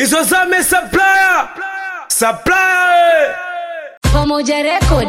hizo zame supplier supplier Pamoja Record.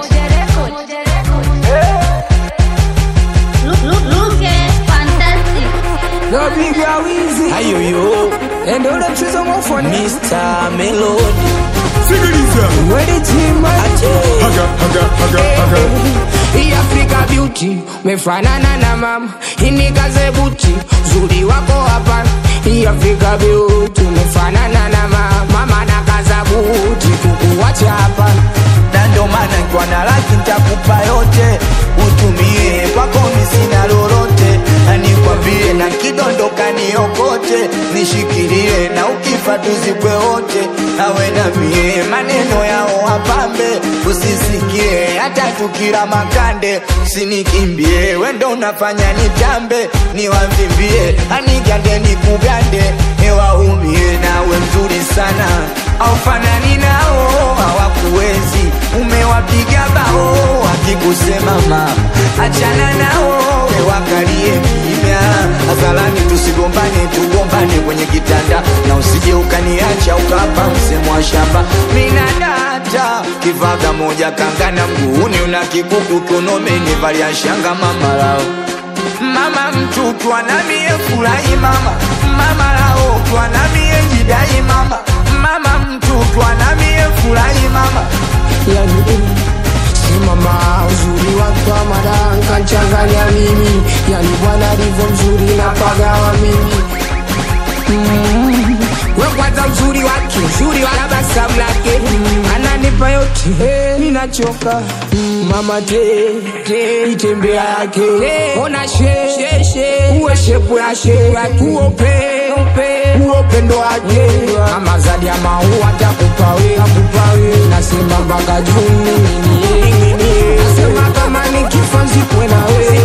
Look, look, look at fantastic. Napiga wizi ayoyo ende ule mchezo mwafoni Mr. Melody sikiliza Wedi chima haga haga haga haga Hii Africa beauty mefanana na mama inikaze buti zuri wako hapa Hii Africa beauty mefanana na mama mama na kaza buti kukuwacha hapa na ndo maana nkiwa na laki ntakupa yote utumie kwako misina lolote na nikwambie na kidondoka niokote nishikilie na ukifa tuzikwe wote awe na mie maneno yao wapambe usisikie hata tukila makande usinikimbie wendo unafanya nitambe niwavimbie anigande nikugande ewaumie nawe mzuri sana aufanani nao hawakuwezi umewapiga bao wakikusema mama achana nao wakalie kimya hadharani tusigombane tugombane kwenye kitanda na usije ukaniacha ukapa msemo wa shamba minadata kivaga moja kangana mguuni una kikuku kiunomeni valia shanga mamalao mama mtu twanamie furahi mama mama lao twanamie jidai mama mama mtu twanamie furahi mama yani eh, si mama uzuri wake wa madan kanchanganya mimi yani bwana alivyo mzuri na pagawa mimi mm. we kwanza uzuri wake uzuri wa tabasamu lake mm. ananipa yote hey, ninachoka mm. mama te te itembea yake ona she she she uwe shepu ya she uope uope uopendo wake mama zadi ya maua takupa we akupa we nasema mpaka juu nini nasema kama nikifa nzikwe na we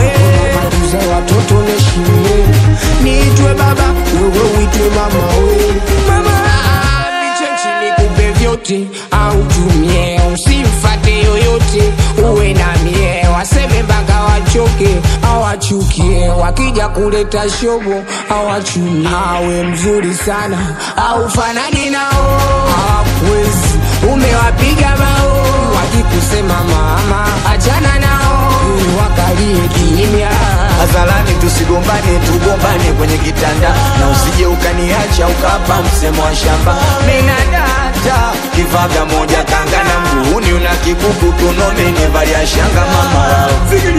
matuze watoto neshimie niitwe baba wewe uitwe mama we mama niche chini kupe vyote au tumie usimfate yoyote uwe na mie waseme mpaka wachoke awachukie wakija kuleta shobo awachumie awe mzuri sana au fanani nao hawakuwezi umewapiga bao wakikusema mama achana nao wakalie kimya hadharani tusigombane tugombane kwenye kitanda na usije ukaniacha ukapa msemo wa shamba minadata kivaga moja kanga na mguuni una kikuku tunomeni valia shanga mama lao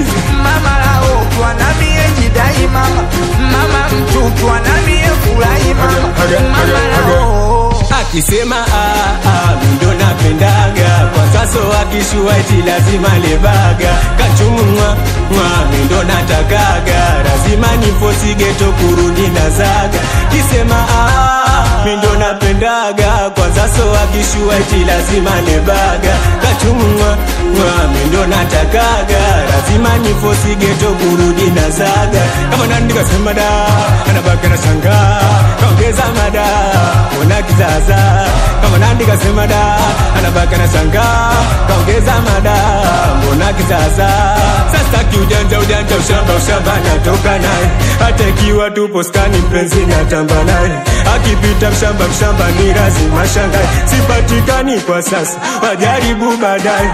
mama lao twanamie jidai mama mama mtu twanamie furahi mama mama lao akisema ah, ah, mindo napendaga kwa sasa akishua eti lazima lebaga kachumwa mwa mindo natakaga lazima nifosigeto kurudi na zaga kisema ah, mindo napendaga kwa sasa akishua eti lazima lebaga kachumwa mwa mindo natakaga lazima nifosigeto kurudi na zaga kama nani kasema da anabaka na shanga kaongeza mada ona kizaza kama nandi kasema da anabaka na shanga kaongeza mada mbona kizaza sasa kiujanja ujanja ushamba ushamba natoka naye hata ikiwa tupo skani mpenzi natamba naye akipita mshamba mshamba ni lazima shangae sipatikani kwa sasa wajaribu baadaye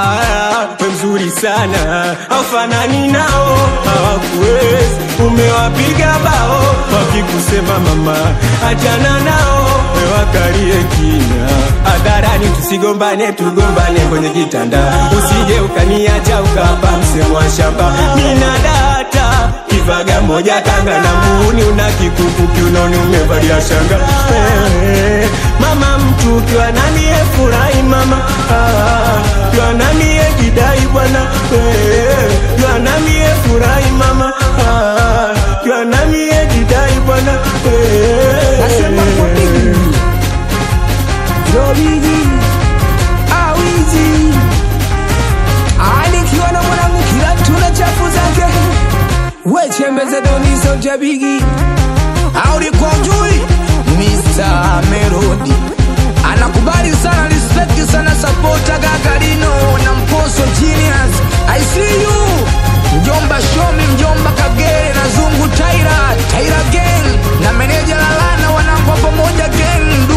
Ah, we mzuri sana aufanani nao hawakuwezi umewapiga bao wakikusema mama achana nao wewakalie kina hadharani tusigombane tugombane kwenye kitanda usije ukaniacha ukapa msemo wa shamba mina data kivaga moja kanga na muuni una kikuku kiunoni umevalia shanga Eh, mama mtu ukiwa nani furahi mama Ah, ukiwa nani jidai bwana Eh, ukiwa nani furahi mama Ah, ukiwa nani jidai bwana Eh, nasema kwa bigi ndo bigi awizi alikiwa na mwanangu kila tuna chafu zake wechembeze donizo ja bigi aulikuwa ujui Mr. Melody anakubali sana respect sana sapota gagarino na mposo genius i see you mjomba shomi mjomba kagere na zungu taira taira gang na meneja lalana wanangwa pamoja gang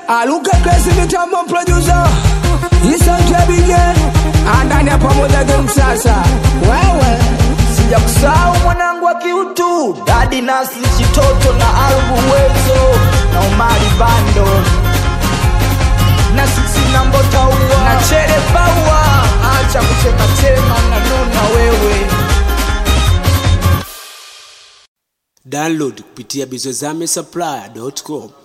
aluke kresi mitambo producer isantebige andani ya pamoja game sasa wewe sija kusahau mwanangu wa kiutu dadi nasli chitoto na albu wezo na umari bando na sisi nambotaua na chere baua acha kuchematema na nuna wewe download kupitia bizozame supply.com